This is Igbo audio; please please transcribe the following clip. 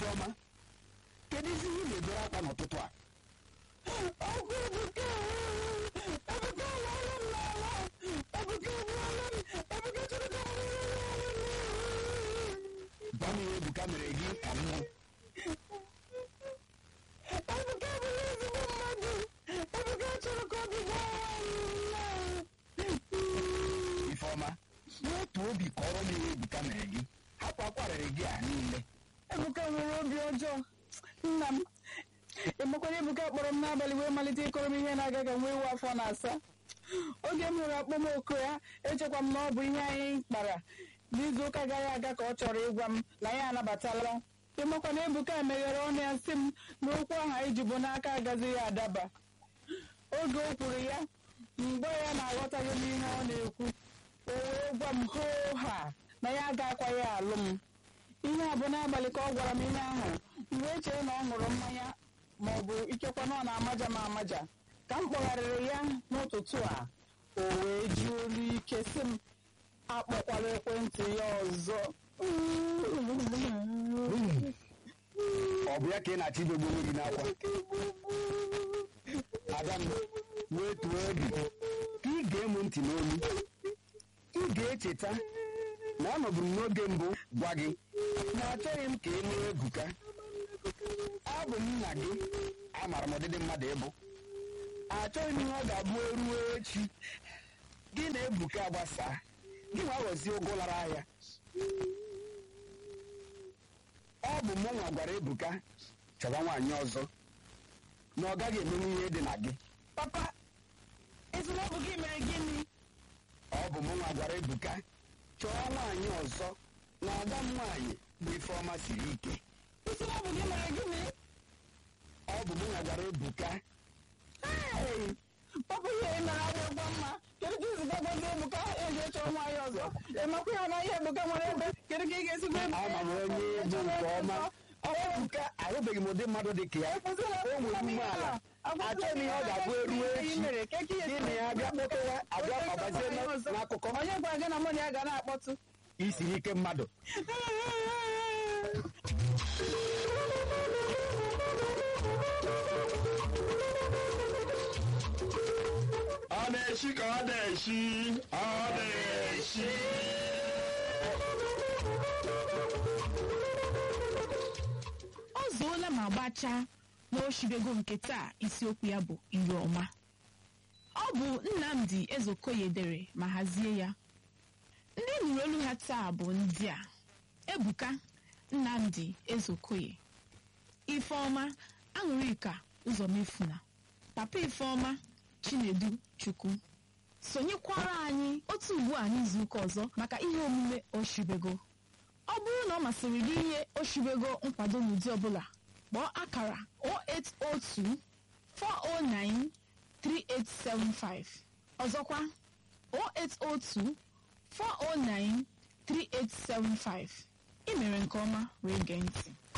ifeọma kedu isi ihe na-ebere akwa n'ụtụtụ a ọgwụ ebuka ebuka alala m n'ala ebuka egbuola m ebuka chọrọ ka m gwa m ihe ebuka mere gị ka m hụ ebuka abụghị ezigbo mmadụ ebuka chọrọ ka obi ifeọma n'otu obi kọrọ m ihe ebuka mere gị hapụ akwarịrị gị a niile ebuka nwere obi ọjọọ nna m emekwara ebuka kpọrọ m n'abalị wee malite ịkọrọ m ihe na-aga ka nwa ewu afọ na-asa oge m hụrụ akpọmọkụ ya echekwa m na ọ bụ ihe anyị kpara n'izu ụka gara aga ka ọ chọrọ ịgwa m na ya anabatala ịmakwa na ebuka meghere ọnụ ya sị m na okwu ahụ anyị ji bụ n'aka agazighị adaba oge o kwuru ya mgbe ya na-aghọtaghị m ihe ọ na-ekwu o wee gwa m hoo ha na ya agakwaghị alụ m ihe a bụ n'abalị ka ọ gwara m ihe ahụ mgbe e chere na ọ ṅụrụ mmanya ma ọ bụ ikekwa na ọ na-amaja m amaja ka m kpọgharịrị ya n'ụtụtụ a o wee ji olu ike sị m akpọkwala ekwentị ya ọzọ ọ bụ ya ka ị na-achọ idogbu onwe gị n'akwa ada m wee tuo obi ka ị ga-emu ntị n'olu ị ga-echeta na anọbụ m n'oge mbụ gwa gị na achọghị m ka ị nụrụ ebuka abụ m nna gị amara m ọdịdị mmadụ ịbụ achọghị m ihe ọ ga-abụ eruo echi gị na ebuka gbasaa gị nwa ghọzie ụgwọ lara ahịa ọ bụ mụ nwa gwara ebuka chọba nwaanyị ọzọ na ọ gaghị emenwu ihe dị na gị papa ezi na ọ bụ gị mere gịnị ọ bụ mụ nwa gwara ebuka chọọ nwaanyị ọzọ na ada m nwaanyị bụ ifeọma siri ike ezi na ọ bụ gị mere gịnị ọ bụ mụ nwa gwara ebuka Hey! papa ihe ị mere adịghịkwa mma kedu ka iziga gwazi ebuka eji chọọ nwaanyị ọzọ emakwa ya na ihe ebuka nwere ebe kedu ka ị ga-esi gwa ebuka ama m onye bụ nke ọma ebuka ahụbeghị m ụdị mmadụ dị ka ya o nwere umeala achọghị m ihe ọ ga-abụ eruo echi gị na ya bịa kpọtara abịa ọbazie n'akụkọ onye gwara gị na mụ na ya ga na-akpọtụ isiri ike mmadụ ọ na-eshi ka ọ na-eshi ọ na-eshi ọ zuola ma gbachaa n'oshibego nke taa isiokwu ya bụ iru ọma ọ bụ nnamdi ezokoye dere ma hazie ya ndị nụrụ olu ha taa bụ ndị a ebuka nnamdi ezokoye ifeọma aṅụrịka ụzọmefuna papa ifeọma chinedu chukwu sonyekwara anyị otu ugbu a n'izuụka ọzọ maka ihe omume oshibego ọ bụrụ na ọ masịrị gị ihe oshibego nkwado n'ụdị ọbụla kpọọ akara 0802 409 3875 ọzọkwa 0802 409 3875 ị mere nke ọma wee gee ntị